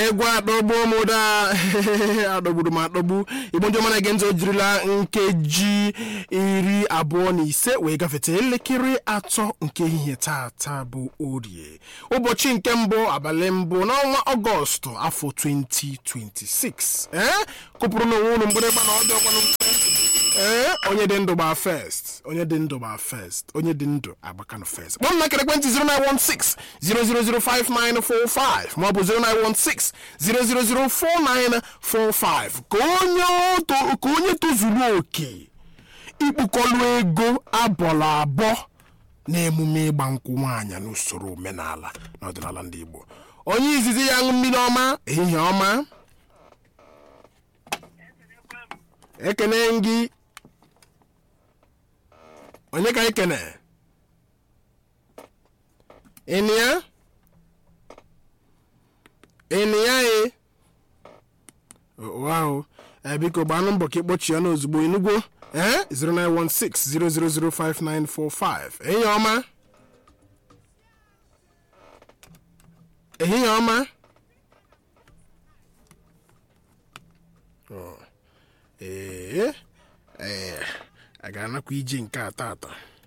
egwu adọgbu m ụda adọgburu m adọgbu igbo ndị ọma na-ege ntị o jirila nkeji iri abụọ na ise wee gafete elekere atọ nke ehihie tata bụ orie ụbọchị nke mbụ abalị mbụ n'ọnwa ọgọstụ afọ 2026 ee kụpụrụ n'onwe unu mgbịrịgba na ọdụ ọkwanụ mfe ee onye dị ndụ gbaa first onye dị ndụ gbaa first onye dị ndụ agbakanụ first kpọọ m na ekwentị 0916 0005945 maọbụ 0916 0004945 ka onye to- ka onye tozuru oke ikpukọlụ ego abọrọ abọ n'emume ịgba nkwụ nwaanyị n'usoro omenala na ọdịnala ndị Igbo onye izizi ya ṅụ mmiri ọma ehihie ọma ekene gị onye ka ekene ịnịya ịnịya e wow ee biko gbanụ mbọ ka ịkpọchie ọnụ ozugbo enugwo ee 09160005945 ehihie ọma ehihie ọma Ọ, ee ee a ga-anakwa ije nke a tata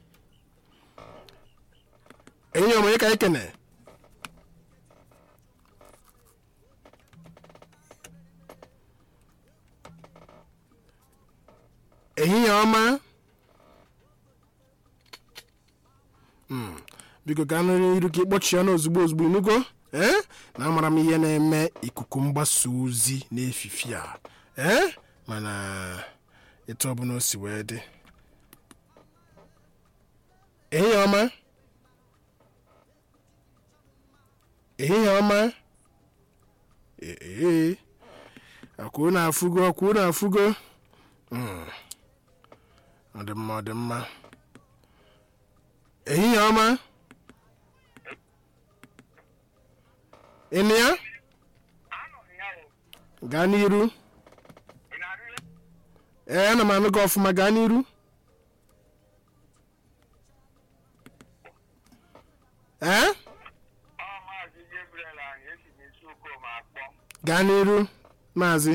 ehihie ọma onye ka ekene ehihie ọma Mm, biko ka nụrụ iru ka ịkpọchie ọnụ ozugbo ozugbo inugo ee na amara m ihe na-eme ikuku mgbasa ozi n'efifi a ee mana etu ọbụla o si wee dị ehihie ọma ehihie ọma ee akwuo na-afụgo akwuo na-afụgo Mm. ọ dị mma ọ dị mma ehihie ọma ịnụ ya gaa n'iru ee ana m anụ gị ọfụma gaa n'iru ee Maazị Gabriel anyị esi n'isi ukom akpọ gaa n'iru maazị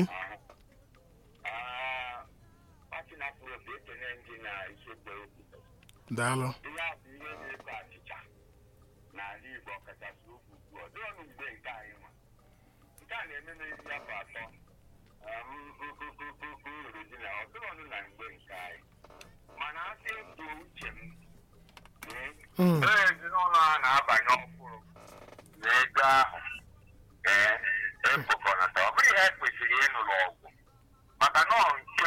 patinapụrụ bụ ekene ndị na isekpe okwu daalụ ihe a bụ ihe na-eko achịcha n'ala Igbo ọkachasị ugwu ugbu a dịọ nụ mgbe nke anyị nwa nke a na-eme n'ezi afọ atọ ururu ji na ọ dịrọnụ na mgbe nke anyị mana asị bụ uche m Mm. ee ezinụlọ a na-abanye ọhụrụ na ego ahụ ee ekpokọnata ọ bụrụ ihe kwesịrị ịnụrụ ọgwụ maka na ọ nke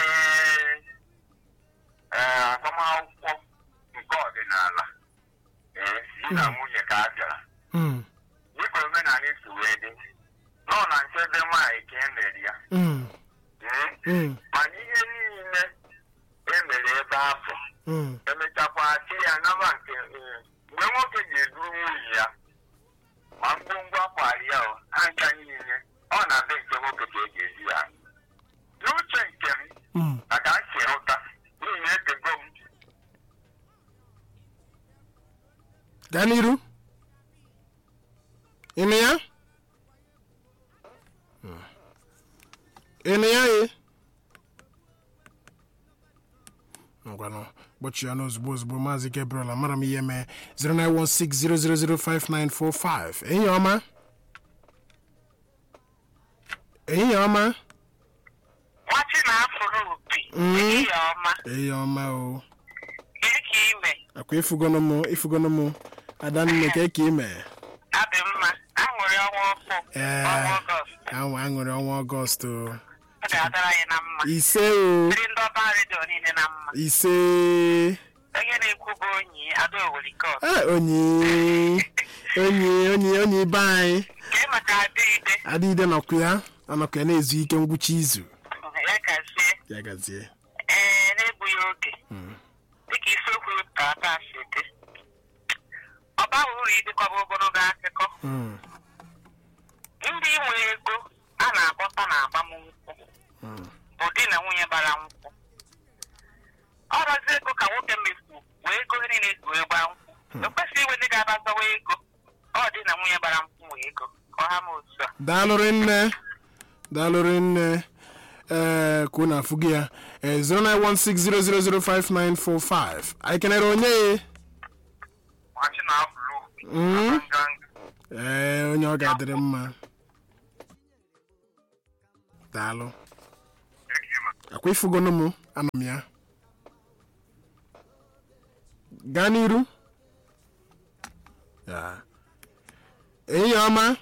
ee agbamakwụkwọ nke ọdịnala ee di na nwunye ka a bịara Mm. dịka omenala si wee dị nọ na nchebe nwaanyị ka e mere ya Mm. ee Mm. mana ihe niile e mere ebe afọ Mm. emechakwa chi ya naba nke ee, mgbe nwoke ga-eduru nwunye ya ma ngwongwo akwari ya o, ha ncha niile ọ na be nke nwoke ka e ga-eji ya n'uche nke m Mm. maka nsi hụta n'ihi na etego m gaa n'iru ịnụ ya Mm. ịnụ ya ye ngwanụ kpọchie ọnụ ozugbo ozugbo maazị gabriel amara m ihe mee 09160005945 ehihie ọma ehihie ọma nwachi na-afụrụ opi Mm. ehihie ọma ehihie ọma o gịnị ka ime akwa ifugono m ifugono m adanne ka ka ime adị mma aṅụrị ọnwa ọkụ Ee. ọnwa ọgọst anwa aṅụrị ọnwa ọgọst o. ọ ga-adara anyị na mma ise o ndị ndị ọba redio niile na mma ise onye na-ekwu bụ onyi ada owerikọt Ah, onye onye onye onye ibe anyị kee maka adịide adịide nọkwa ya ọnọkwa ya na-ezu ike ngwụcha izu ya gazie ya gazie ee na-egbughị oge dịka isiokwu tata si dị ọ baghị uru idekọba ogologo akụkọ Mm, ndị nwe ego a na-akpọta na agbamnkwụ mm, bụ di na nwunye bara nkwụ ọ razi ego ka nwoke mefu wee ego niile ezu wee gbaa nkwụ ekwesịghị iwe ndị ga-abazawa ego ọ dị na nwunye bara nkwụ wee ego ka ọ ha ma otu a daalụrị nne daalụrị nne ee ka unu afụ gị ya ee 09160005945 anyị kenere onye ya machi na afụlụ Mm. nganga ee onye ọ ga-adịrị mma daalụ akwa ifugono m anọ m ya gaa n'iru Ya. enyi ọma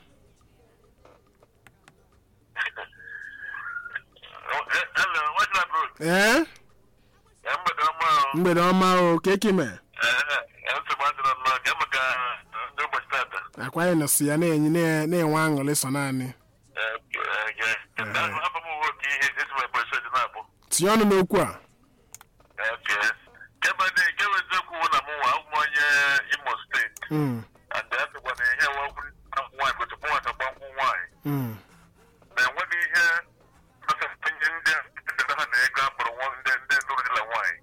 Hello, what's up, bro? ee Ya mgbede ọma o. mgbede ọma o kekime Ee, ya nsogbu adịrọ nnọọ. Ya maka ndị ụbọchị tata. akwa anyị nọsi ya na-enyi na- na-enwe aṅụrị so naanị Ee, ee, ee. Afọ m uwe oke ihe esi m ekpesi dị na-abụ. tinye ọnụ n'okwu a Ee, kebe dị nke bụ eziokwu bụ na mụ nwa ụmụ onye Imo steeti. Mm, And afịkwa na ihe nwa okwu nwaanyị bụ tupu nwata gba nkwụ nwaanyị. mm, na enweghị ihe onye ndị a ha na ego akpọrọ nwa ndị ndị lụrụ di na nwaanyị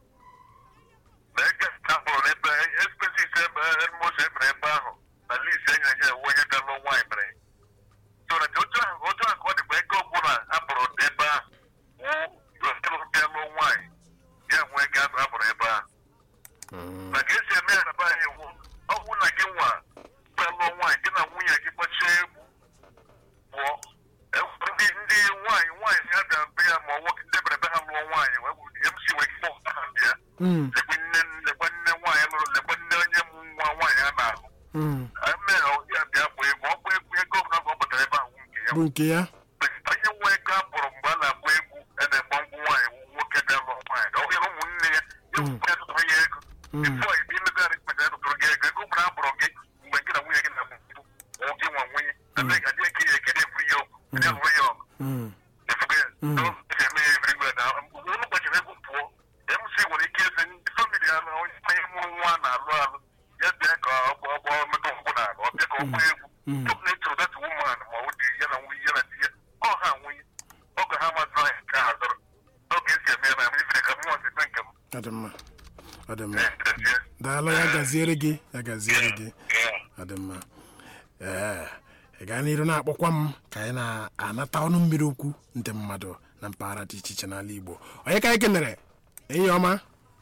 na ego akpọrọ n'ebe expenses ebe mmosi ebere ebe ahụ na list e nyere ya ewu onye ga lụọ nwaanyị mere so na otu ahụ otu ahụ ka ọ dịkwa ego ọbụla akpọrọ ebe ahụ wụ bịa lụọ nwaanyị ya nwee ego akpọrọ ebe ahụ mm, na ka esi eme ya na be anyị wụ ọ bụ na gị nwa bịa lụọ nwaanyị gị na nwunye gị gbachie egwu pụọ E- ndị ndị nwaanyị nwaanyị ha bịa be ya ma ọ nwoke ndị bere be ha lụọ nwaanyị wee bụ mc wee kpọọ ha bịa mm, lekwe nne lekwe nne nwaanyị lụrụ lekwe nne onye mụ nwa nwaanyị a na-ahụ mm. mee ya bịa bụ egwu ọ bụ egwu ego ọbụla ka ọ pụtara ebe ahụ nke ya bụ nke ya onye nwe ego a kpọrọ mgbe a na-agba egwu a na-egba nkwụ nwaanyị wụ nwoke bịa lụọ nwaanyị ọ bụghị na ụmụnne ya ya wụkwa ya tụtụrụ ya ego Mm. bifo ibi imegharị kpeta ya tụtụrụ gị ego ego mgbe a kpọrọ gị mgbe gị na nwunye gị na mbụ gị nwa nwunye ebe ga dị eke ya ekele eburu ya ọgụ ndị alụrụ ya ọgụ Mm, efugo ya Mm. so esi eme ya everywhere na ụlọ gbachiri egwu pụọ mc nwere ike eze ndị famili ya na onye onye mụrụ nwa na-alụ alụ ya bịa ka ọgbọ ọgbọ metụ nkwụ na ala ọ bịa ka ọ gbaa egwu Mm. tupu na ịchụrụ dat woman ma ọ dị ya na nwunye ya na di ya ọ ha nwunye ọgụ ha mazụrụ ya nke ha zọrọ n'oge esi eme ya na mmiri ka mmụọ si kpe nke m ọ dị mma ọ dị mma Eh, daalụ ya gaziere gị ya gaziere gị yeah. ọ dị mma ee ị gaa n'iru na-akpọkwa m ka anyị na-anata ọnụ mmiri okwu ndị mmadụ na mpaghara dị iche iche n'ala igbo onye ka anyị kenere enyi ọma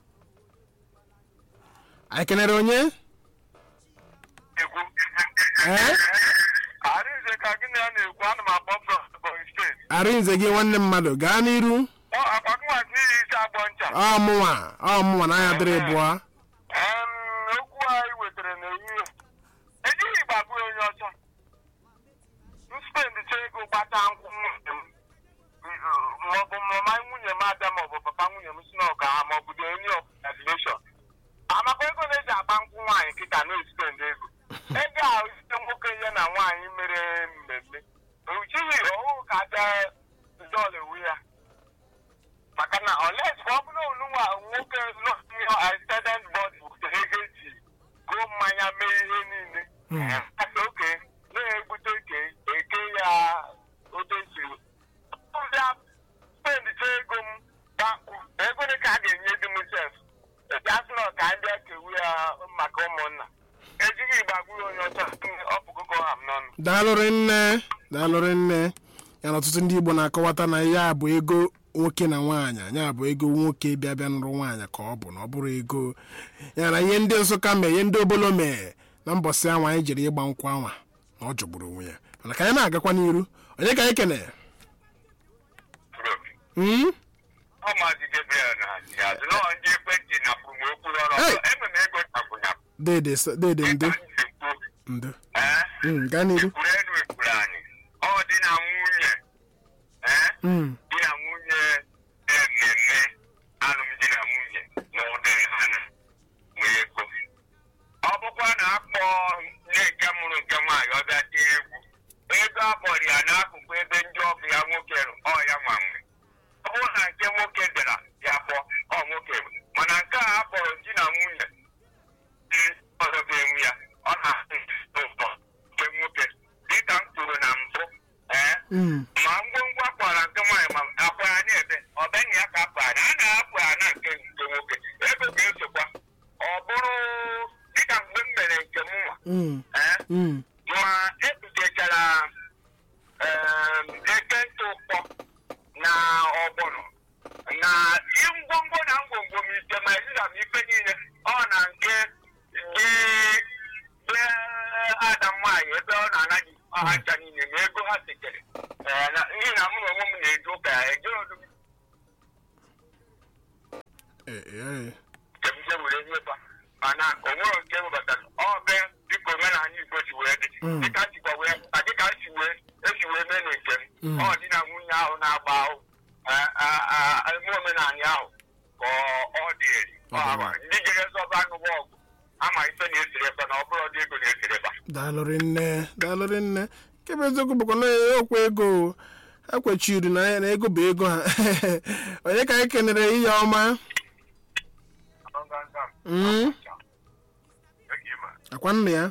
anyị kenere onye Egwu. ee Arinze ka gị na ya na-ekwu ana m akpọ from Ebonyi steeti arịnze gị nwanne mmadụ gaa n'iru ọ akwakụnwa n'ihi isi agbọ ncha ọmụnwa ọmụnwa na anya dịrị bụọ Em, okwu anyị wetara n'ehihie ejighị gbagbu onye ọcha nspendicha ego gbata nkwụ nwunye m maọbụ mama nwunye m abịa maọbụ papa nwunye m si na ọka ha maọbụ dị onye ọbụladileshọn amaka ego na-eji agba nkwụ nwaanyị kịta na-espend ego ego a site nwoke ya na nwaanyị mere mmemme ujighị ọhụụ ka abịa dọla ewu ya maka na oles ọ bụrụ onunwa nwoke nọ accident body butere ego eji gụọ mmanya mee ihe niile Hmm. asị oke na-egbute eke eke ya otu esiri bịa spendicha ego m gakwụ ego dị ka a ga-enye di m sef asị na ka ndị kewu ya maka ụmụnna ejighị igba gburu onye ọcha ọpụkụkọ ha m n'ọnụ daalụrị nne daalụrị nne ya na ọtụtụ ndị igbo na-akọwata na ya bụ ego nwoke na nwaanyị ya bụ ego nwoke bịa bịa nụrụ nwaanyị ka ọ bụ na ọ bụrụ ego ya na ihe ndị nsụka mee ihe ndị obolo mee na mbọsị anwa anyị jiri ịgba nkwụ anwa na ọ jọgburu onwe ya mana ka anyị na-agakwa n'iru onye ka anyị kene Hmm? ọ maazị Gabriel na azụ nọ ndị ekwentị na kwuru okwu ọrụ Hey! eme m ego takwụnya dede s- dede ndo ndo Hmm, gaa n'iru ekwuru elu ekwuru anyị ọ dị na nwunye ee Hmm, di na nwunye mmemme alụmdi na nwunye na ụdịrị ha na nwere ego ọ bụkwa na akpọ nne nke mụrụ nke nwaanyị ọ bịa tie egwu ego akpọrọ ya n'akụkụ ebe ndị ọbụ ya nwoke nọ, ọ ya nwa nwe ọ bụrụ na nke nwoke bịara ya kpọọ ọ nwoke nwe. mana nke a akpọrọ di na nwunye ndị ọzọ ga-enwe ya ọ na-asị ụtọ nke nwoke dịka m kwuru na mbụ ee hmm, ma ngwongwo akwara nke nwaanyị ma akwa ya na-ebe ọbịa ya ka akwa ya a na-akwa ya na nke nke nwoke ego ga-esokwa ọ bụrụ dịka mgbe m mere nke m nwa hmm, ee hmm, ma ebutechara ee chere ee, na- n'ihi na mụ na onwe m na-eje ụka ya eje odu Ee, ee. nke m je were nyekwa mana o nwere nke webatara ọ be dịka omenala igbo si wee dị Mm. dịka sikwa wee a dịka si wee esi wee mee na nke m Mm. ọ dị na nwunye ahụ na-agba ahụ a- a- a- eme omenala ahụ ka ọ- ọ dị eri Ọ dị mma. ndị jere zọba anụwa ọgụ ama ife na-esere ebe na ọ bụrụ ọdị ego na-esere ebe daalụrị nne daalụrị nne nke bụ eziokwu bụkwa na okwu ego ekwechiri na ya na ego bụ ego ha onye ka anyị kenere ihe ọma Mm. akwa nna ya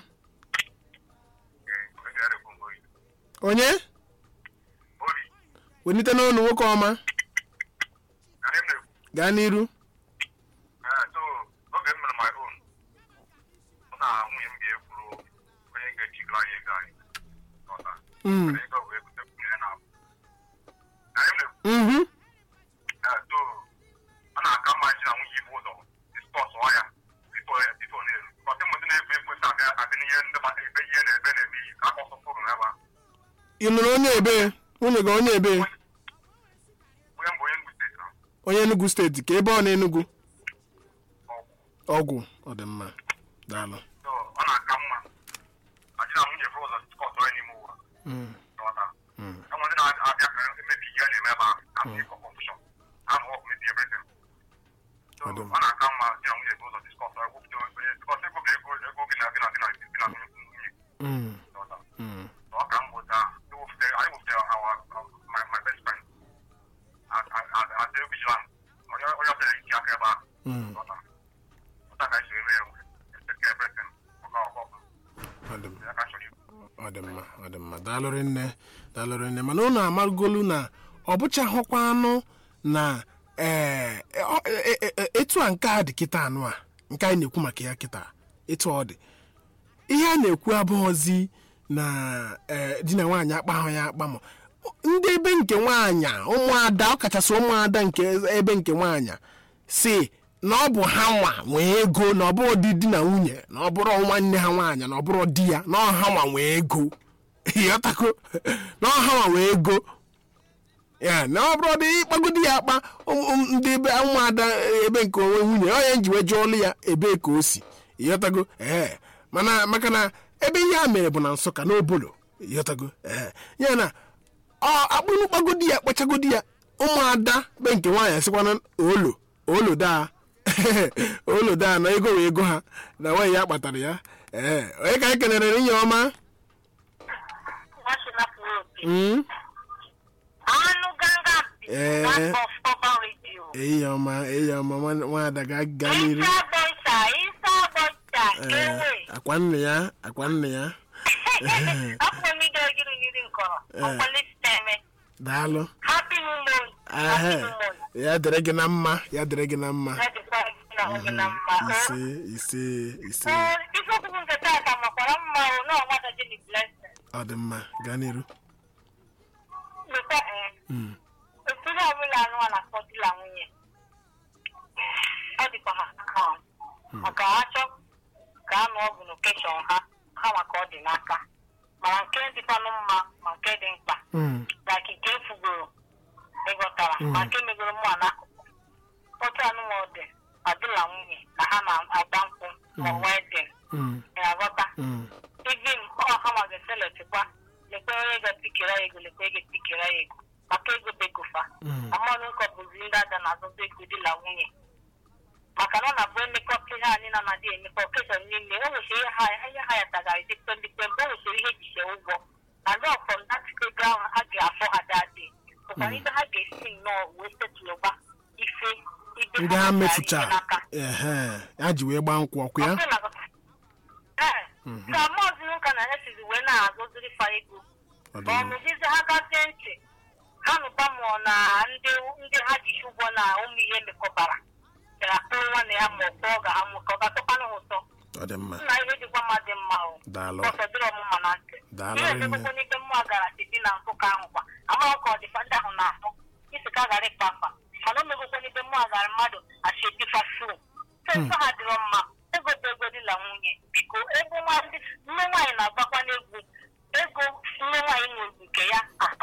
onye welite n'ọnụ nwoke ọma gaa n'iru oge m mere my own mụ na nwunye m ga-ekwuru onye ga-echigoro anyị ego anyị Ọta. Mm. ego wee bute kwunye na abụ. Na anyị na-ekwu, Mhm. eh, so, ọ na-aka mma iji na nwunye ibu ụzọ diskọsụọ ya before before na-eru. Ọtị mmadụ na-ekwu ekwesị abịa abịa n'ihe ndị mmadụ ebe ihe na-ebe na-eme iyi ka akọ sọpụrụ n'ebe a. ị nụrụ onye ebe nwunye gị onye ebe Onye mbụ onye Enugu steeti na onye enugu steeti ka ebe ọ na enugu ọgwụ. ọgwụ ọ dị mma daalụ So, ọ na-aka mma aji na nwunye bụ ụzọ diskọsụọ ya n'ime ụwa. Mm. Ọta. Mm. enwe ndị na-abịa ka emebi ihe a na-eme ebe ahụ afọ ịkọ kọnfushọn ahụ ọkụ mebi everything so Ọ dị ọ mma. na-aka mma di na nwunye bụ ụzọ diskọs ekwupụta onye bikọs ego bụ ego ego gị na gị na gị na gị na nwunye nwunye Mm. ọta Mm. so ọ ka m wụta iwepụta anyị wepụta our my my best friend adị vigilant onye onye ọbụla iji aka ebe ahụ Mm. ọta ọta ka esi eme ya eke everything ọka ọkọ ọ dị mma ya ka chọrọ ikwu ọ dị mma ọ dị mma daalụrị nne daalụrị nne mana unu amarụgolu na ọ bụchaghịkwa anụ na ee, ọ- e- e- e- etu a nke a dị kịta anụ a nke anyị na-ekwu maka ya kịta etu ọ dị ihe a na-ekwu abụghịzi na ee, di na nwaanyị akpahụ ya akpa ma ndị ebe nke nwaanyị ụmụada ọkachasị ụmụada nke ebe nke nwaanyị si na ọ bụ ha nwa nwee ego na ọ bụrụ di di na nwunye na ọ bụrụ nwanne ha nwaanyị na ọ bụrụ di ya na ọha nwa nwee ego ịghọtago na ọha nwa nwee ego ya na ọ bụrụ dị ịkpagodi ya akpa ụmụ- ụmụ- ndị ebe ụmụada ebe nke onwe nwunye onye njiwe jụọ ọlụ ya ebe ka o si ịghọtago ee mana maka na ebe ihe a mere bụ na nsụka n'obolo ịghọtago ee ya na ọ akpụrụ kpagodi ya kpachagodi ya ụmụada be nke nwaanyị asịkwana olo olo daa olo daa na ego wee ego ha na nwaanyị ya kpatara ya ee onye ka anyị kenere inye ọma National Road. Mm? Anụ ganga Eh. that of Urban Radio. eyi ọma eyi ọma nwa- nwaada ga ga n'iru Isa Boysa, Isa Boysa, Ee, ewe. akwa nne ya akwa nne ya Afọ m ide gịrị gịrị nkọrọ. Ọkwali siteme. daalụ Happy New Moon. Happy Ehe. New Moon. ya dịrị gị na mma ya dịrị gị na mma Ya dịkwa gị na oge na mma. ise ise ise Ee, isiokwu nke taata makwara mma o na ọgbada Jenny Blessing. ọ dị mma gaa n'iru Leta ee. Mm. Otu ihe ọbụla anụ a na-akpọ di na nwunye. Ọ dịkwa ha aka ha. maka ha chọ ka a nụọ bụ lokeshọn ha ha maka ọ dị n'aka mana nke dịkwanụ mma ma nke dị mkpa Mm. like nke efugoro ịghọtara ma nke megoro mụ n'akụkụ otu anụmọdụ adịla nwunye na ha na-agba nkwụ ma wedin Mm. na-aghọta Mm. even ọ ha ma ga-eseletikwa lekwe onye ga-epikere ya ego lekwe ga-epikere ya ego maka ego begofa Mm. amanụ nkọ bụzi ndị aja na-azụta ego dị la nwunye maka na ọ na-abụ emekọta ihe anyị na na-adị emekọ okeshọn niile o nwechara ihe ha ihe ha ya tagarị dịkpe dịkpe mgbe o nwechara ihe jiche ụgwọ na ndị ọfọm datik ego ahụ ha ga-afọ ha dadị bụkwara ibe ha ga-esi nnọọ wee setụlụgba ife ibe ndị ha ha mefucha gara ihe n'aka ehe ya ji wee gbaa nkwụ ọkụ ya ee ka maazị ụka na ya sizi wee na-agụziri fa ego Ọ dị ma ọ mma. nụzizi ha gazie ntị ha nụkwa mụọ na ndị ndị ha jichi ụgwọ na ụmụ ihe mekọbara bịara kpụrụ nwanne ya ma ọ kpọọ ga amụ ka ọ ga-atọkwanụ ha ụtọ ọ dị mma nna ihe dịkwa mma dị mma o daalụ ọsọ dịrị ọmụma na ntị Daalụ ihe rinne. emekwa n'ike mmụọ gara site na nsụka ahụ kwa amaghị ka ọ dịfa ndị ahụ na-ahụ isi ka gara ịkpa afa mana o megokwa n'ike mmụọ gara mmadụ asedifa fru nsọ ha dịrọ mma ego bụ ego dị na nwunye biko ego nwa ndị nne nwaanyị na-agbakwa n'egwu ego nne nwaanyị nwere nke ya a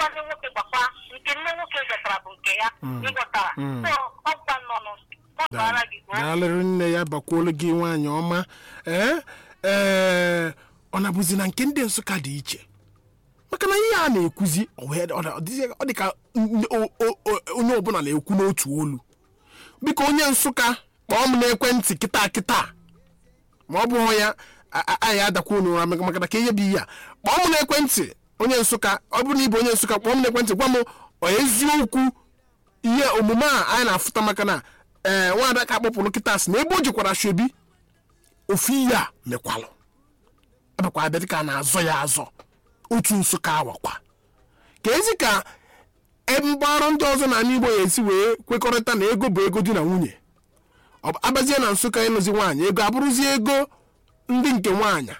chọtara bụ nke ya ịghọtara Mm. so ọkwa nnọnụ ọ bara gị o daalụrị nne ya bakwuolu gị nwaanyị ọma ee ee ọ na-abụzi na nke ndị nsụka dị iche maka na ihe a na-ekwuzi ọ wee- ọ na- ọ dịzị- ọ dị ka n- o- o- o- onye ọbụla na-ekwu n'otu olu biko onye nsụka kpọọ m n'ekwentị kịta kịta ma ọ bụghị ya a- a- anyị adakwa unu ụra maka na ka ihe bụ ihe a kpọọ m n'ekwentị onye nsụka ọ bụrụ na ịbụ onye nsụka kpọọ m n'ekwentị gwa m ọ eziokwu ihe omume a anyị na-afụta maka na ee nwaada ka akpọpụrụ kịta sị na ebe o jikwara shobi ofu ihe a mekwalụ abakwa abịa dịka a na-azọ ya azọ otu nsụka awakwa ka ezi ka mgbarụ ndị ọzọ na igbo ya esi wee kwekọrịta na ego bụ ego di na nwunye ọ bụ- abazie na nsụka ịnụzi nwaanyị ego abụrụzie ego ndị nke nwaanyị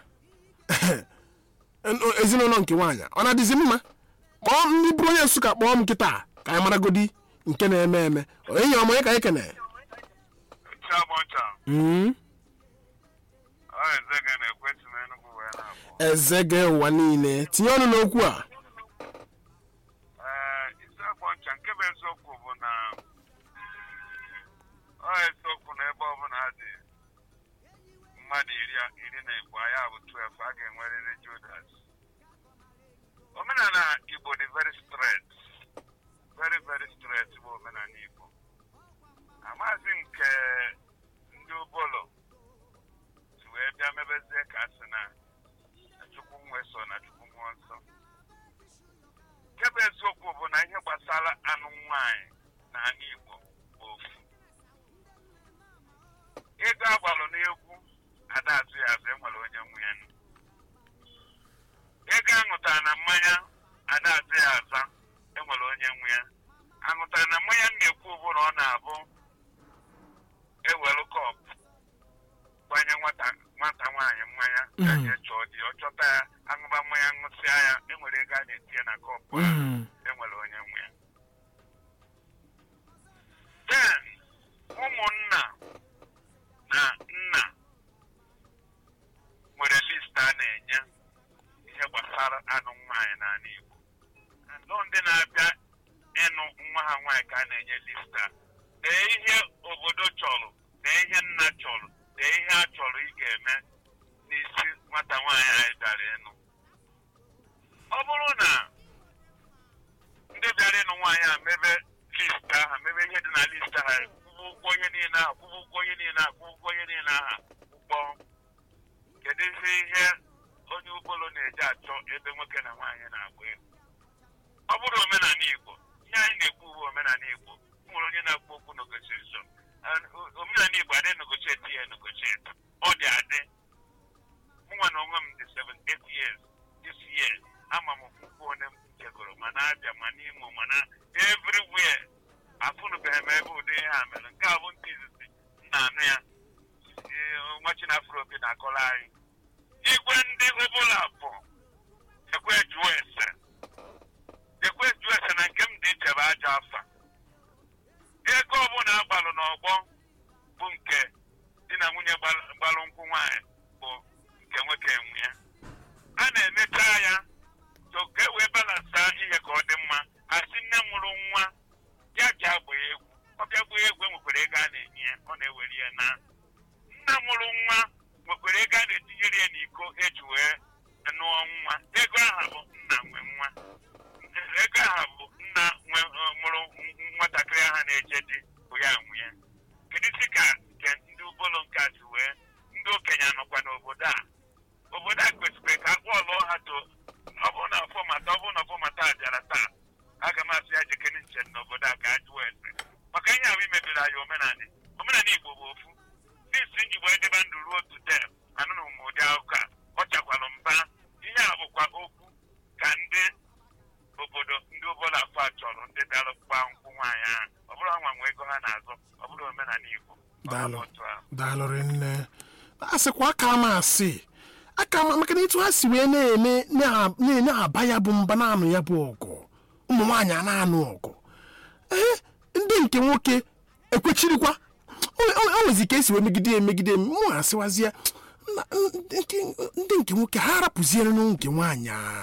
ezinụlọ nke nwaanyị ọ na-adịzi mma kpọọ ndị bụrụ onye nsụka kpọọ m nkịta ka anyị maragodi nke na-eme eme enyi ọmụ onye ka anyị kene Chiamọcha, Mm. ọ eze gị na-ekwesị m Enugu wee na-abụ. eze gị ụwa niile tinye ọnụ n'okwu a Ee, isi akpọ ncha nke bụ eziokwu bụ na ọ eziokwu na ebe ọbụla dị mmadụ iri iri na igbo ya bụ 12 a ga-enwerịrị Judas. Omenala Igbo dị very straight. Very very straight bụ omenala Igbo. Amaghịzi nke ndị ụbọlọ si wee bịa mebezie ka a sị na Chukwu nwe so na Chukwu mmụọ nsọ. nke bụ eziokwu bụ na ihe gbasara anụ nwanyị na anụ igbo bụ ofu ego agbalụ n'egwu ada azụ ya azụ enwere onye nwunye nụ. ego aṅụtara na mmanya ada azụ ya aza enwere onye nwe ya aṅụtara na mmanya m na-ekwu bụ na ọ na-abụ ewelu kọp gbanye nwata nwata nwaanyị mmanya ka Mhm. je chọọ di ọ chọta ya aṅụba mmanya ṅụsịa ya enwere ego a na-etinye na kọpụ ahụ Mm. enwere onye nwe ya then ụmụnna na nna nwere list a na-enye ihe gbasara anụ nwaanyị n'ala Igbo ndọ ndị na-abịa ịnụ nwa ha nwaanyị ka a na-enye list a dee ihe obodo chọrọ dee ihe nna chọrọ dee ihe a chọrọ ị ga-eme n'isi nwata nwaanyị anyị bịara ịnụ ọ bụrụ na ndị bịara ịnụ nwaanyị a mebe list ahụ mebe ihe dị na list ahụ kwụba ụgwọ ihe niile ahụ kwụba ụgwọ ihe niile ahụ kwụba ụgwọ ihe niile ahụ ụgbọ kedu ihe ihe onye ụgbọelu na-eji achọ ebe nwoke na nwaanyị na-agba egwu ọ bụrụ omenala Igbo ihe anyị na-ekwu bụ omenala Igbo o nwere onye na-akpọ okwu negotiation And o- omenala Igbo adị negotiate ya negotiate ọ dị adị mụnwa na onwe m dị 78 years this year ama m mkpukpu onye m jegoro ma na-abịa ma n'Imo ma na everywhere afụnụbeghị m ebe ụdị ihe a mere nke a bụ ndị izizi m na-anụ ya Ee, nwa Chinafro Obi na-akọrọ anyị igwe ndị ọbụla bụ ekwe jụọ ese ekwe jụọ ese na nke m dị iche bụ ajọ afa ego ọbụla agbalụ n'ọgbọ bụ nke di na nwunye gbal- gbalụ nkwụ nwaanyị bụ nke nwoke enwe ya a na-emecha ya so ka e wee balansa ihe ka ọ dị mma asị nne mụrụ nwa ya ji agba egwu ọ bịa gbaa egwu enwekwara ego a na-enye ya ọ na-ewere ya na nna mụrụ nwa nwekwara ego a na-etinyere ya n'iko eji wee nụọ nwa ego aha bụ nna nwe nwa ego aha bụ nna nwe ọ, mụrụ nwatakịrị aha na-eje di bụ ya nwe ya kedu isi ka nke ndị ụbọlụ nke a si wee ndị okenye anọkwa n'obodo a obodo a kwesịrị ka akpọ ọlụ ha to ọ bụrụ na fọmata ọ bụrụ na fọmata a bịara taa aga m asị ya jekene nche n'obodo a ka a jụọ ese maka ihe ahụ imebiri anyị omenala omenala igbo bụ ofu ndị isi nji wee debe ndụ ruo tude anụrụ m ụdị akụkọ a ọ chakwalụ mba ihe a bụkwa okwu ka ndị obodo ndị ụbọla afọ a chọrọ ndị bịara gba nkwụ nwaanyị ahụ ọ bụrụ ha nwa nwe ego ha na-azọ ọ bụrụ omenala igbo Ọ bụ Daalụ. otu ahụ. daalụrị nne a sịkwa aka m asị aka m maka na etu ha si wee na-eme na- na-enye aba ya bụ mba na-anụ ya bụ ọgụ ụmụ nwaanyị a na-anụ ọgụ ee ndị nke nwoke ekwechirikwa o- o o nwezi ka esi wee megide ya emegide ya mụ asịwazie na- ndị nke- ndị nke nwoke ha rapụziere nke nwaanyị a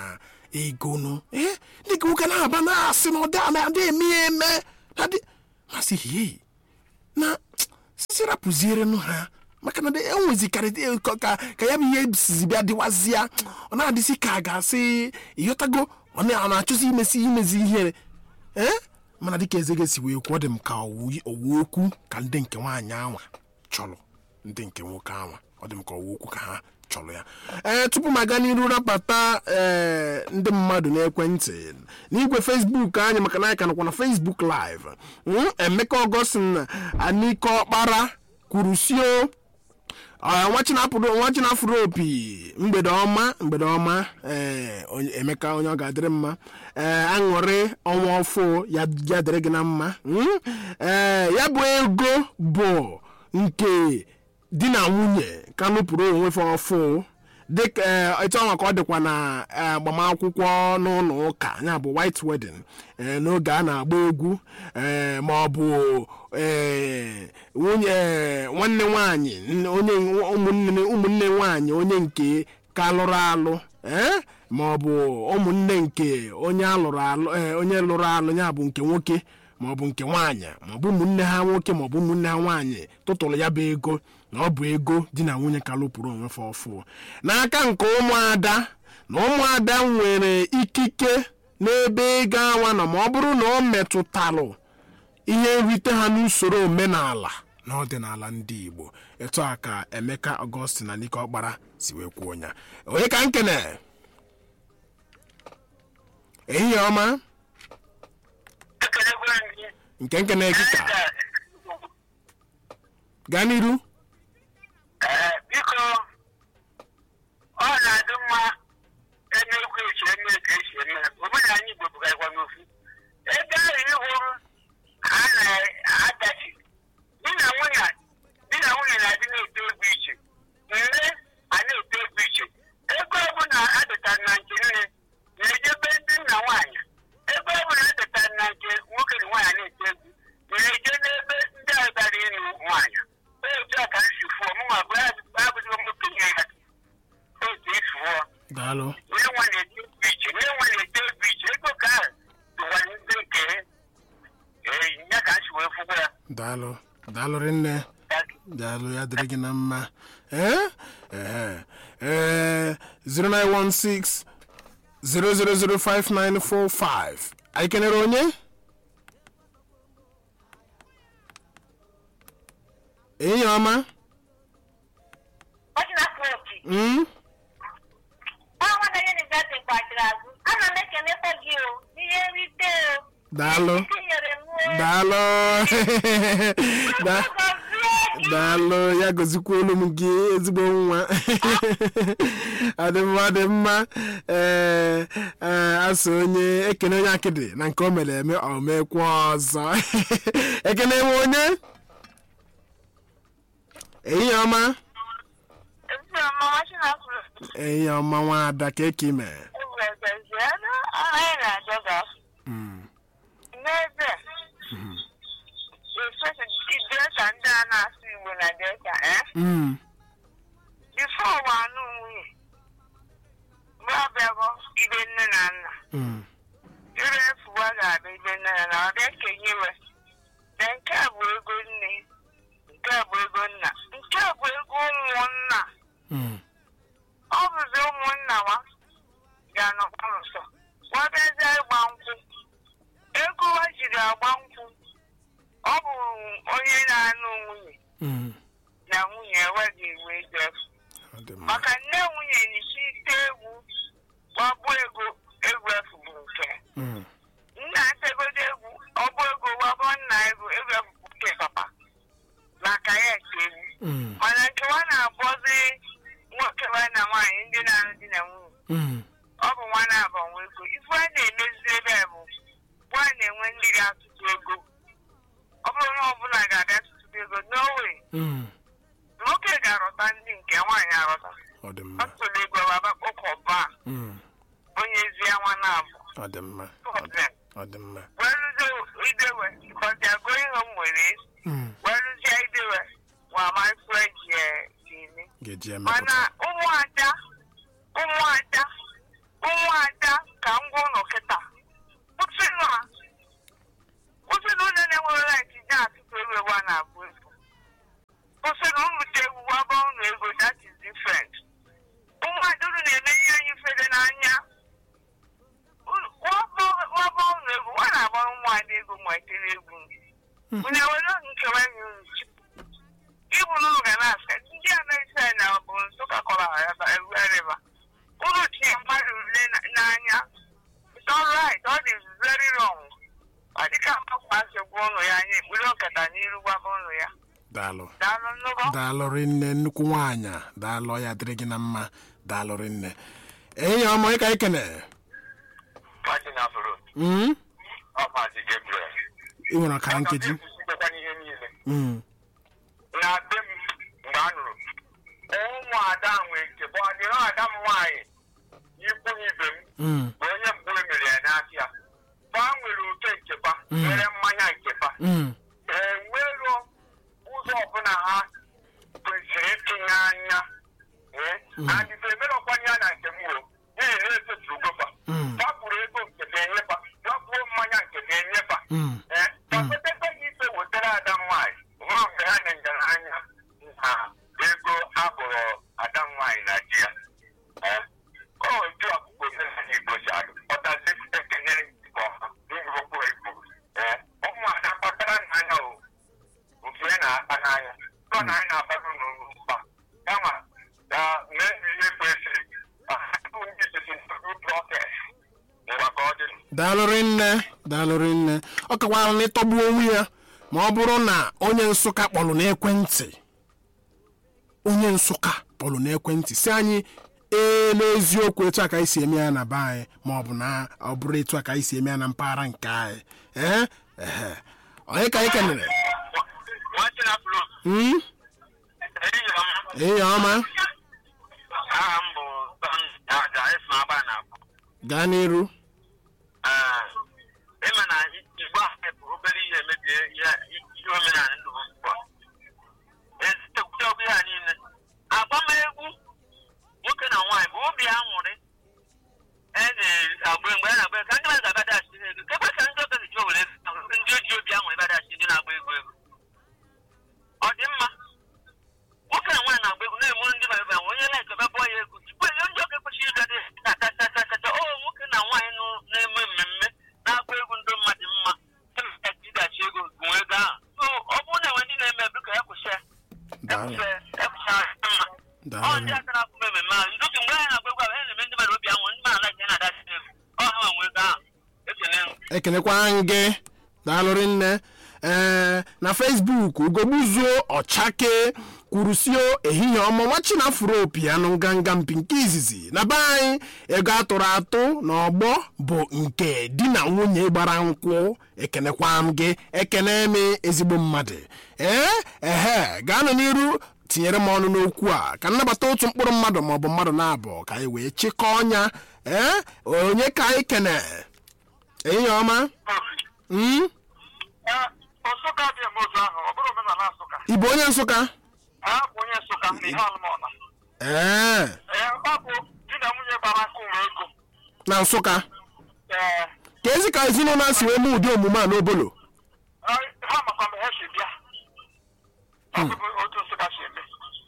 ego nụ ee dịka nwoke na-aba na-asị na ọ dị ama adị eme ya eme na dị masị hie na sisi rapụzierenụ ha maka na dị- enwezikarị ka ka ka ya bụ ihe sizi bịa dịwazịa ọ na-adịsị ka a ga-asị ịghọtago ọ na- ọ na-achọzi imesi imezi ihere ee mana dịka eze ga-esi wee kwuo ọ dị m ka owu owu okwu ka ndị nke nwaanyị anwa chọrọ ndị nke nwoke anwa ọ dị m ka owu okwu ka ha chọrọ ya ee tupu m aga n'iru rapata ee ndị mmadụ n'ekwentị n'igwe fesbuk anyị maka na anyị ka nọkwa na fesbuk live Mm, emeka ọgọstin anike ọkpara kwuru sio Ọ, nwa chinapụrụ nwa chinafụrụ opi mgbede ọma mgbede ọma ee onye- emeka onye ọ ga-adịrị mma ee aṅụrị ọnwa ọfụ ya ya dịrị gị na mma Mm? ee ya bụ ego bụ nke di na nwunye ka nụpụrụ onwe fa ọfụ dịka ee, etu ọnwa ka ọ dịkwa na ee, agbamakwụkwọ n'ụlọ ụka ya bụ white wedding ee, n'oge a na-agba egwu ee, ma ọ bụ ee, nwunye ee, nwanne nwanyị nne- onye ụmụnne ụmụnne nwanyị onye nke ka lụrụ alụ ee, ma ọ bụ ụmụnne nke onye alụrụ alụ ee, onye lụrụ alụ ya bụ nke nwoke ma ọ bụ nke nwaanyị ma ọ bụ ụmụnne ha nwoke ma ọ bụ ụmụnne ha nwaanyị tụtụrụ ya bụ ego na ọ bụ ego di na nwunye ka lụpụrụ onwe fa ọfụ n'aka nke ụmụada na ụmụada nwere ikike n'ebe ego awa nọ ma ọ bụrụ na ọ metụtalụ ihe nrite ha n'usoro omenala na ọdịnala ndị igbo etu a ka emeka ọgọstin na nike ọkpara si wee kwuo ya onye ka nkene ehihie ọma ekelekwa gị nke nkene gị ka gaa n'iru Ee, biko ọ na-adị mma eme egwu echi eme ka esi eme omenala igbo bụgarịkwa n'ofu ebe ahụ ịhụrụ ha na-adachi di na nwunye di na nwunye na-adị na-eto egwu iche nne a na-eto egwu iche ego ọbụla adịtara na nke nne na-ejebe ndị nna nwaanyị ebe ọbụla adịtara na nke nwoke na nwaanyị na-eto egwu na-eje n'ebe ndị ahụ gara ịnụ nwaanyị otu a ka m si fụọ mụnwa bụ abụzighị m okenye ya otu esi fụọ daalụ onye nwa na-eto egwu iche onye nwa na-eto egwu iche ego ka ahụ dụwa ndị nke ee ya ka m si wee fụkwa ya daalụ daalụ rinne daalụ ya dịrị gị na mma ee ee ee 0916 0005945 anyị kenere onye enyi ọma ọchịnafụ opi Mm? ọnwa na yunivesiti gbachiri azụ ana m ekenekwa gị o n'ihe nrite o daalụ tinyere m o daalụ Da- gọzie gị daalụ ya gozikwuolu m gị ezigbo nwa adị mma dị mma ee ee asị onye ekene onye akịdị na nke o mere eme ọ mekwa ọzọ ekene nwe onye ehihie ọma ezi ọma ọchịnafụ ehihie ọma nwaada ka eke ime egwegezie na anyị na-ajọ gafụ n'ebe esesi delta ndị a na-asụ igbo na delta eh Mm, bifo ụwa anụ nwunye mgbe ọbịago ibe nne na nna mm, ire efuwa ga-abịa ibe nne na nna ọ bịa kenyewe na nke a bụ ego nne nke a bụ ego nna nke a bụ ego ụmụnna mm, ọ bụzi ụmụnna wa ga-anọkwa nso wabịazie ịgba nkwụ ego wa jiri agba nkwụ ọ bụ onye na-anụ nwunye mm. na nwunye enweghị iwe ego efu Ọ dị mma. maka nne nwunye n'ichi ite egwu gbagbu ego egwu efu bụ nke Mm, nna ntegodo egwu ọgbụ ego gbagbo nna ego egwu efu bụ nke papa maka ya nke egwu mm, mana nke nwa na-abụzi nwoke nwa na nwaanyị ndị na-alụ di na nwunye mm. ọ bụ nwa na-abụ nwa ego ife a na-emezi ebe a bụ nwa na-enwe ndị ga-atụtụ ego ọ bụrụ na ọbụla ga-abịa tụtụ ego n'owe Mm, nwoke ga-arụta ndị nke nwaanyị arụta ọ dị mma ọ tụrụ ego waba ụkọba Mm, onye ezi nwa na-abụ ọ dị mma ọ dị- ọ dị mma weluzie idewe because agụ ihe m nwere Mm, weluzie idewe nwa maịkro ji eme ga-eji mana emepụta ụmụada ụmụada ụmụada ka ka m gwa ụlọ kịta kwụsịnụ ha kwụsịnụ ụlọ na-enwere laịtị nye atụtụ ewu ewu a na-abụ ego kwụsịnụ unu ji egwu waba unu ego that is different ụmụada unu na-eme ihe anyị fere n'anya Unu- waba waba unu ego nwa na-agbara ụmụada ego ma etere egwu unu ewere nkewa enyi unu ibu n'ụlọ ga na-asa ndị amerịka na bụ nsụka kọrọ ha ebe everywhere unu tinye mmadụ ule na- n'anya it's all right all is very wrong ọ dịka mgbakwasị gwa ụlọ ya anya ekpuru nkata n'iru gwaba ụlọ ya daalụ daalụ nnụgọ daalụ rinne nnukwu nwaanyị a. daalụ ya dịrị gị na mma daalụ rinne enyi ọma ịka ikene Martina Foro, Mm? ọ Maazị Gabriel. ị nwere ọkara nkeji Ọ ihe niile Mm. na be m mgbe a nụrụ ụmụada nwee nchebe ọ dịrị ada m nwaanyị ikwu ibe m Mm. bụ onye mbụ e mere ya n'afịa fa nwere oke ncheba nwere mmanya ncheba Mm. enwero ụzọ ọbụla ha kwesịrị itinye anya adịbe emerọkwanye ya na nke m o n'ihi na etofuru gofa Mm. gbapụrụ ego nke ga-enyefa gbapuo mmanya nke ga-enyefa Mm. ee kapetete gị ife wetara ada nwaanyị nwa mgbe ha na ngaranya na ego abụrụ ada nwaanyị na di ya ee ọ otu akwụkwọ omenala igbo si adụ ọtazi ekene nke ọha ngwụkwụ igbo ee ụmụada kpatara n'anya o nke ya na-akpa n'anya ọ na anyị na-akpata n'ụlọ mkpa kama na mee ihe kwesịrị ka ha bụ ndị sisi prọtes ngwa ka ọ dị daalụ rinne daalụ rinne ọ kakwara na ịtọgbu onwe ya ma ọ bụrụ na onye nsụka kpọrọ n'ekwentị onye nsụka kpọrọ n'ekwentị si anyị ee n'eziokwu etu a ka anyị si eme ya na be anyị ma ọ bụ na ọ bụrụ etu a ka anyị si eme ya na mpaghara nke anyị ee ehe onye ka anyị kenere Nwanne na Flo, Hmm? ehihie ọma. ehihie ọma aha m bụ Son Aja Efu Agba na abụ. gaa n'iru ịma na igbo ahụ bụ obere ihe emebie ihe ihe omenala ndụ m ugbu a. Ezitekwute ọgụ ya niile. Agbamegwu nwoke na nwaanyị bụ obi aṅụrị. E na-agba mgbe a na-agba ka ndị mmadụ ga-abịa dachi ego. Kebe ka ndị ọbịa ji were ndị oji obi aṅụrị bịa dachi ndị na-agba ego ego. Ọ dị mma. nwoke na nwaanyị na-agba egwu na-emuru ndị bara bara onye na-eke bịa bụọ ya ego tupu enye ndị ọka ekwesịghị ịga dị tatatatata o nwoke na nwaanyị nọ na-eme mmemme na-agba egwu ndị mmadụ mma ịdachi ego gụnwe ego ahụ so ọ bụrụ na enwe ndị na-eme biko ya kwụsị ya daalụ ekwụsị ekwụsị mma ọ daalụ ndị aka na-akwụ mmemme ahụ ndozi mgbe anyị na-agba egwu ahụ a na-eme ndị mmadụ obi anwụ ndị mmadụ anaghị na-adachi ego ọ ha nwe ego ahụ ekele m ekenekwara m gị daalụ rinne ee na facebook ugogbuzuo ọchake kwurusio ehihie ọma nwachi na afuro piano nganga mpi nke izizi na be anyị ego atụrụ atụ na ọgbọ bụ nke di na nwunye gbara nkwụ ekenekwa m gị ekene m ezigbo mmadụ ee ehe gaanụ n'iru tinyere m ọnụ n'okwu a ka nnabata otu mkpụrụ mmadụ maọbụ mmadụ na-abụ ka anyị wee chịkọọ ọnya ee onye ka anyị kene ehihie ọma Mm? Nsụka dị eme otu ahụ ọ bụrụ omenala Nsụka ị bụ onye nsụka ha bụ onye Nsụka na ihe ọlụmọna ee ee ọ bụ di na nwunye gbara nkụ nwe ego na nsụka ee ka ezi ka ezinụlọ a si wee mee ụdị omume a n'obolo ha makwa mgbe ha si bịa ọ bụ otu nsụka si eme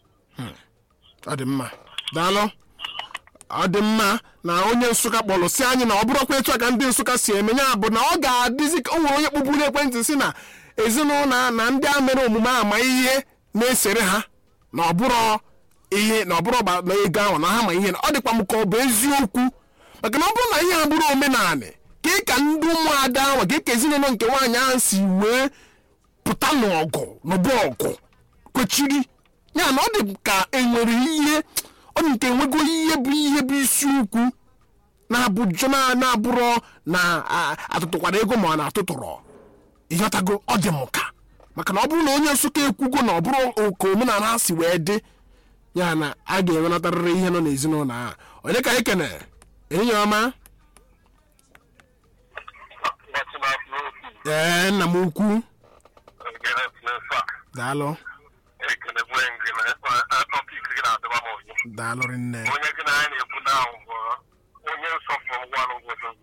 ọ dị mma daalụ ọ dị mma na onye nsụka kpọrọ si anyị na ọ bụrụkwa etu a ka ndị nsụka si eme ya bụ na ọ ga-adịzi ka o nwere onye kpụburu ekwentị si na ezinụlọ a na ndị a mere omume ama ihe na-esere ha na ọ bụrụ ihe na ọ bụrụ ọgba- na ego ahụ na ha ma ihe na ọ dịkwa m ka ọ bụ eziokwu maka na ọ bụrụ na ihe ha bụrụ omenanị ka ị ka ndị ụmụada ahụ ka ị ka ezinụlọ nke nwaanyị ahụ si wee pụta n'ọgụ n'ụba ọgụ kwechiri ya na ọ dị ka enwere ihe ọ dị nke enwego ihe bụ ihe bụ isiokwu na-abụjọ na- na-abụrọ na a- atụtụkwara ego ma ọ na-atụtụrọ ịghọtago ọ dị m ka maka na ọ bụrụ na onye nsụka ekwugo na ọ bụrụ ka omenala ha si wee dị ya na a ga-enwenatarịrị ihe nọ n'ezinụlọ a onye ka anyị kene enyi ọma ee nna m ukwu daalụ daalụ rinne onye gị na anyị na-ekwu n'ahụ bụ onye nsọpụrụ ngwanụ ngwụsị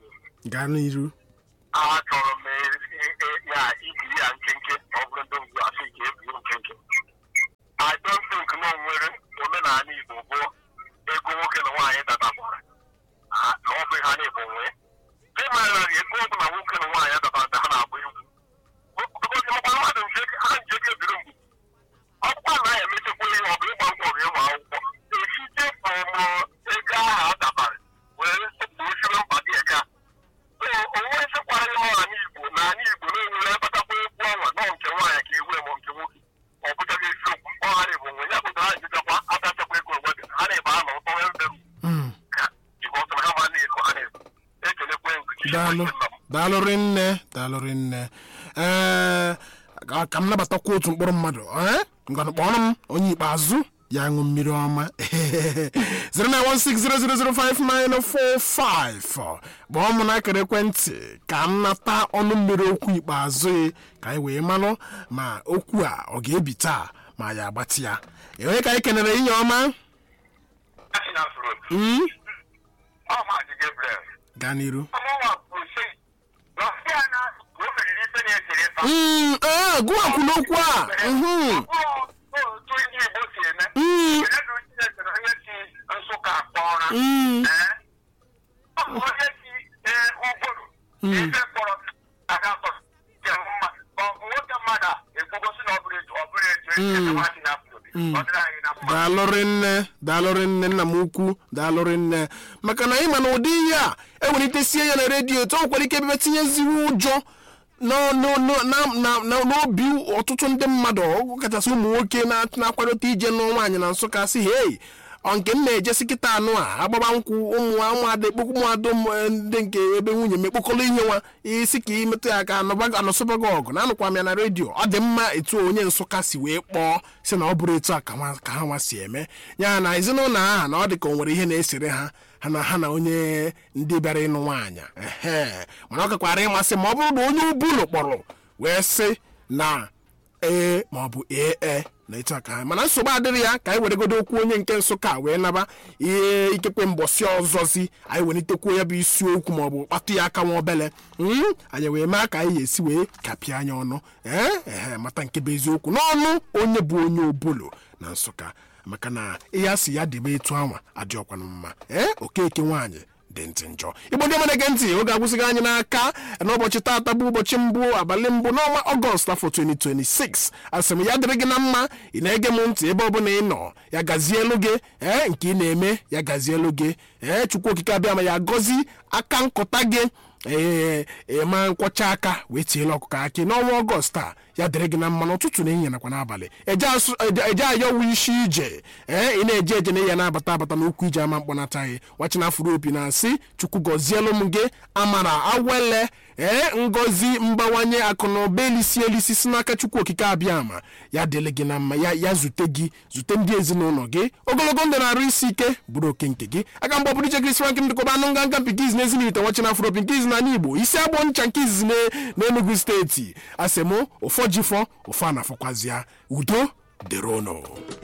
gaa n'iru achọrọ m e- e- e- ya ibi ya nkenke ma ọ bụrụ ndị ngwu asị ka ebiri nkenke I don't think na o nwere omenala Igbo bụ ego nwoke na nwaanyị dadagbara Ah, na ọ bụ ha na-ebu nwee ịmara ego ọ bụla nwoke na nwaanyị dabara ha na-agba egwu because makwa mmadụ nje ha nje ga ebiri mgbe ọkwa na ya emechekwa ihe ọ bụ ịgba nkwọ bụ ịmụ akwụkwọ esite ọmụ ego ahụ a dabara were gbochiri mkpa dị eka onwe nchekwara ihe ọha n'igbo na ala igbo na-enwere akpatakwa egwu ọnwa nọ nke nwaanyị ka ewu ma nke nwoke ọ bụchaghị eziokwu ọghara igbo nwe ya bụtara ha jijakwa abịachakwa ego onwe ha na-ebe anọ ụtọ nwee mbe Mm. ka igbo ọtụrụ ha ma na-eko ha na-eko ekelekwe nkuchi daalụ daalụrị nne daalụrị nne ee ka ka m nabatakwa otu mkpụrụ mmadụ ee ngwanụ kpọrọ m onye ikpeazụ ya ṅụ mmiri ọma 09160005945 kpọọ m n'akara ekwentị ka m nata ọnụ mmiri okwu ikpeazụ ya ka anyị wee manụ ma okwu a ọ ga-ebi taa ma ya agbatị ya enwe ka anyị kenere inye ọma Mm, ọmaji Gabriel gaa n'iru ọmụnwa kwuru sị na ọsịa na o meriri ife na-esere ịsa Mm, ee, gụwakwu n'okwu a mhm, otu ndị igbo si eme mm, Kedu Chineke na onye si Nsụka kpọrọ mm. Ọ bụ onye si ee, ụbụrụ ife kpọrọ aga kpọrọ nke mma ọ bụ nwoke mmadụ a ekwugosi na ọ bụrụ etu ọ bụrụ etu esi eme nwaanyị na afro ọ dịrị anyị na mma daalụrị nne daalụrị nne nna m ukwu daalụrị nne maka na ịma na ụdị ihe a ewelitesie ya na redio etu o nwere ike ebe tinyeziwe ụjọ n'ọ- n'ọ- n'ọ- na- na- na- n'obi ọtụtụ ndị mmadụ ọgụ kachasị ụmụ nwoke na- na-akwadote ije nụọ nwaanyị na nsụka si hei ọ nke m na-ejesi kịta anụ a agbaba nkwụ ụmụ ụmụada ekpokwu ụmụada ụmụ ndị nke ebe nwunye m ekpokọrọ ihe nwa isi ka imetụ ya aka anọba- anọsọbago ọgụ na anụkwa m ya na redio ọ dị mma etu onye nsụka si wee kpọọ si na ọ bụrụ etu a ka nwa- ka ha nwa si eme ya na ezinụlọ ahụ na ọ dị ka o nwere ihe na-esere ha ha na ha na onye ndị bịara ịnụ nwaanyị ehe mana ọ gakwara ịmasị ma ọ bụrụ na onye ubulu kpọrọ wee sị na ee ma ọ bụ ee e na etu a ka ha mana nsogbu adịrị ya ka anyị weregodo okwu onye nke nsụka wee naba ihe ikekwe mbọsị ọzọzi anyị welitekwuo ya bụ isiokwu ma ọ bụ kpatụ ya aka nwa obele Mm, anyị wee mee ka anyị ga-esi wee kapịa anya ọnụ ee ehe mata nke bụ eziokwu n'ọnụ onye bụ onye obolo na nsụka maka na ihe a si ya debe etu anwa adịọkwanụ mma ee okeke nwaanyị dị ntị njọ igbo ndị ọmana ege ntị oge agwụsịghị anyị n'aka n'ụbọchị taata bụ ụbọchị mbụ abalị mbụ n'ọnwa ọgọst afọ 2026 asị m ya dịrị gị na mma ị na-ege m ntị ebe ọbụla ị nọ ya gazielu gị ee nke ị na-eme ya gazielu gị ee chukwu okike abịa ma ya gọzi aka nkụta gị ee ịma nkwọcha aka wee tiela ọkụkọ akị n'ọnwa ọgọst a ya dịrị gị na mma n'ụtụtụ na ehihie nakwa n'abalị eje asụ- eje eje ayọwu isi ije ee ị na-eje eje na ya na-abata abata n'okwu ije ama mkpọnataghị wachina afụrụ opi na-asị chukwu gọzielu m gị amara awele ee ngọzi mbawanye akụ na ụba elisi elisi si n'aka chukwu okike abịa ama ya dịrị gị na mma ya ya zute gị zute ndị ezinụlọ gị ogologo ndụ na-arụ isi ike bụrụ oke nke gị aka mgbe ọbụrụ iche krisị frank ndịkọba anụ nganga mpi nke izi n'ezi n'ite wachina afụrụ opi nke izi n'ala igbo isi agbọ ncha nke izizi ne- n'enugu steeti asị mụ ụfọ jifọ ụfọ anafọkwazịa udo dịrị ụnụ